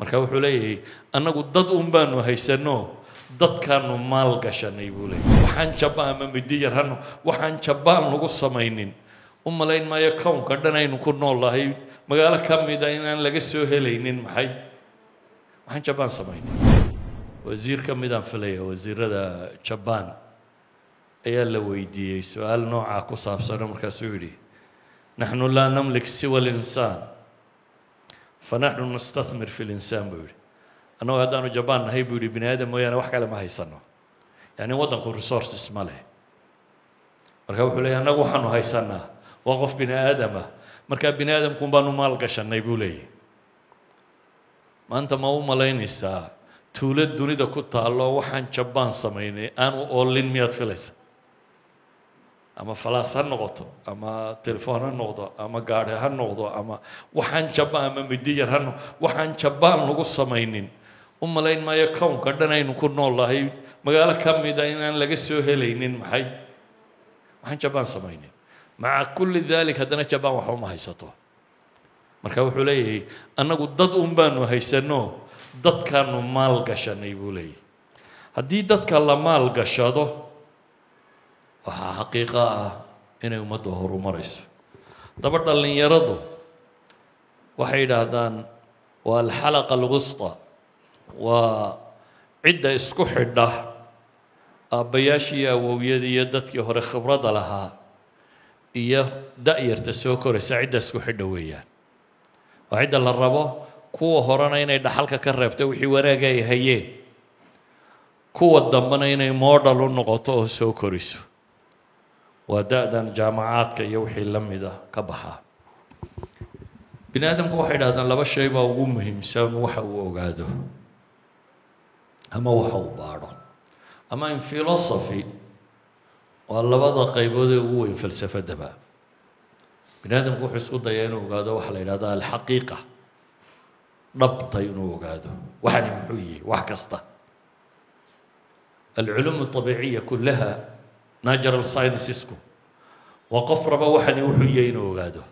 marka wuxuu leeyahay annagu dad un baanu haysanno dadkaanu maal gashanay buu leeyahy waxaan jabaan ama middi yar hano waxaan jabaan lagu samaynin u malayn maayo kownka dhan aynu ku noolahay magaalo ka mida inaan laga soo helaynin maxay waxaan jabaan samaynin wasiir ka midaan filaya wasiirada jabaan ayaa la weydiiyey su-aal noocaa ku saabsano markaasuu yidhi naxnu laa namlik siwa linsaan fanaxnu nastahmir fi linsaan buu yidhi annagoo haddaanu jabaan nahay buu yidhi bini aadam mooyaane wax kale ma haysano yani waddanku resources ma leh marka wuxuu leeyay annagu waxaanu haysanaa waa qof bini aadama markaa bini aadamkun baanu maal gashanay buu leeyahy maanta ma u malaynaysaa tuulo dunida ku taallo waxaan jabaan samaynay aanu oolin miyaad filaysa ama falaas ha noqoto ama telefoon ha noqdo ama gaadhi ha noqdo ama waxaan jabaan ama middi yar ha noqdo waxaan jabaan lagu samaynin u malayn maayo kownka dhan aynu ku noolahay magaalo ka mida inaan laga soo helaynin maxay waxaan jabaan samaynin maca kulli dalik haddana jabaan waxba ma haysato marka wuxuu leeyahay annagu dad un baanu haysanno dadkaanu maal gashanay buu leeyahy haddii dadka la maal gashado waxaa xaqiiqo ah inay ummadda horumarayso daba dhallinyaradu waxay yidhaahdaan waa alxalaqa alwusta waa cidda isku xidha aabbayaashii awowyadii iyo dadkii hore khibradda lahaa iyo da-yarta soo koraysa cidda isku xidha weeyaan waa cidda la rabo kuwa horena inay dhaxalka ka reebto wixii wanaaga ay hayeen kuwa dambena inay moodhal u noqoto oo soo koriso waa da-dan jaamacaadka iyo wixii la mida ka baxaa bini aadamku waxay dhahdaan laba shay baa ugu muhiimsan waxa uu ogaado ama waxa uu baadho ama in philosophy waa labada qaybood ee ugu weyn falsafadaba bini aadamku wuxuu isku dayaa inuu ogaado waxaa la yidhahda alxaqiiqa dhabta inuu ogaado waxani muxuu yihi wax kasta alculuum abiiciya kulaha natural sciencesku waa qof raba waxani wuxuu yahay inuu ogaado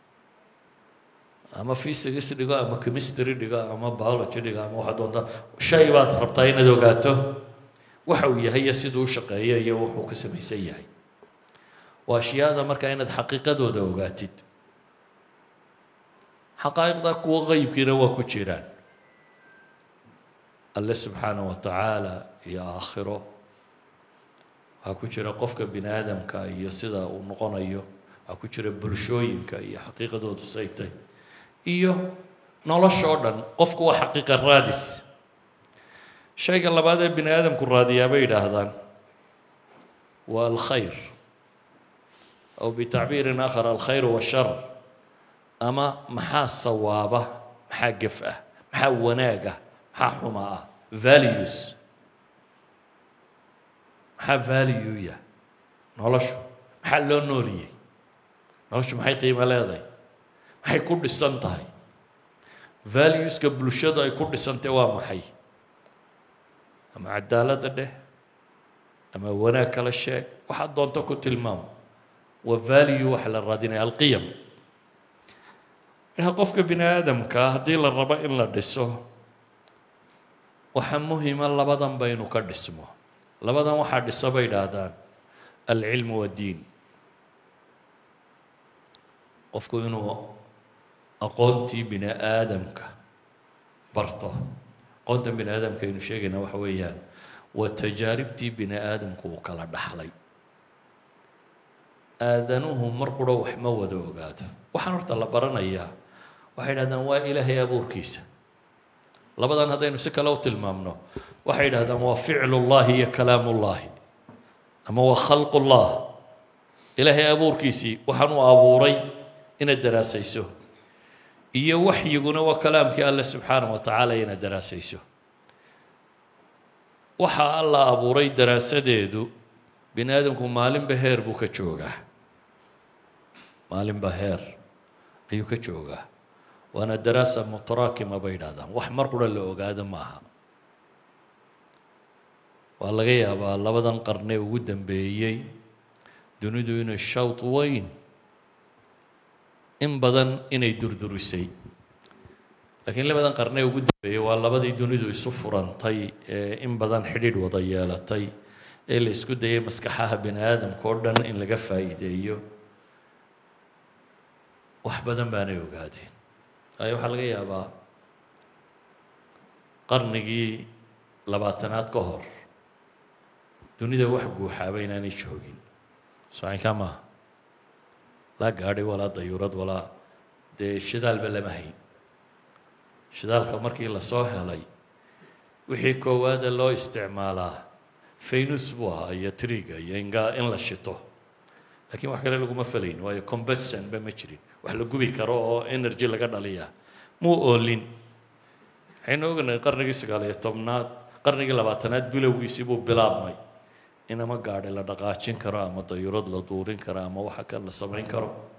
ama physics dhigo ama chemistry dhigo ama biology dhigo ama waxaa doonta shay baad rabtaa inaad ogaato waxa uu yahay iyo siduu u shaqeeyo iyo wuxuu ka samaysan yahay waa ashyaada markaa inaad xaqiiqadooda ogaatid xaqaa'iqda kuwa qeybkiina waa ku jiraan alle subxaana wa tacaala iyo aakhiro waxaa ku jira qofka bini aadamka iyo sida uu noqonayo waxaa ku jira bulshooyinka iyo xaqiiqadoodu saytay iyo nolosha oo dhan qofku waa xaqiiqa raadis shayga labaad ee bini aadamku raadiyaa bay yidhaahdaan waa alkhayr aw bitacbiirin aakhar alkhayr washar ama maxaa sawaaba maxaa gef ah maxaa wanaag ah maxaa xuma ah values maxaa valueya noloshu maxaa loo nooliyey noloshu maxay qiimo leedahay maxay ku dhisan tahay valueska bulshadu ay ku dhisantay waa maxay ama cadaaladda dheh ama wanaag kala sheeg waxaad doonto ku tilmaamo waa value waxa la raadinaya alqiyam marka qofka bini aadamkaa haddii la rabo in la dhiso waxaa muhima labadan ba inuu ka dhismo labadan waxaa dhisa bay idhaahdaan alcilmu waddiin qofku inuu aqoontii bini aadamka barto aqoonta bini aadamka aynu sheegayna waxa weeyaan waa tajaaribtii bini aadamku uu kala dhaxlay aadanuhu mar qura wax ma wada ogaado waxaan horta la baranayaa waxay idhahdaan waa ilaahay abuurkiisa labadan haddaynu si kale u tilmaamno waxay yidhahdaan waa ficlullahi iyo kalaamullahi ama waa khalqullah ilaahay abuurkiisii waxaan uu abuuray inaad daraasayso iyo waxyiguna waa kalaamkii alle subxaanah wa tacaala inaad daraasayso waxa alla abuuray daraasadeedu bini aadamku maalinba heer buu ka joogaa maalinba heer ayuu ka joogaa waana daraasa mutaraakima bay yidhahdaan wax mar qura la ogaado maaha waa laga yaabaa labadan qarnee ugu dambeeyey dunidu inay shawt weyn in badan inay durdurisay laakiin labadan qarne ugu dambeeyey waa labadii dunidu isu furantay ee in badan xidhiidh wada yeelatay ee la isku dayay maskaxaha bini aadamka oo dhan in laga faa'iideeyo wax badan baanay ogaadeen waayo waxaa laga yaabaa qarnigii labaatanaad ka hor dunida wax guuxaaba inaanay joogin socinkaa maaha laa gaadhay walaa dayuurad walaa dee shidaalba lama hayn shidaalka markii lasoo helay wixii koowaada loo isticmaalaa faynus buu ahaa iyo triga iyo inga in la shito laakiin wax kale laguma falayn waayo combustion ba ma jirin wax la gubi karo oo energy laga dhaliyaa muu oolin waxaynu ognahay qarnigii sagaal iyo tobnaad qarnigii labaatanaad bilowgiisii buu bilaabmay in ama gaadhi la dhaqaajin karo ama dayurad la duurin karo ama waxa kale la samayn karo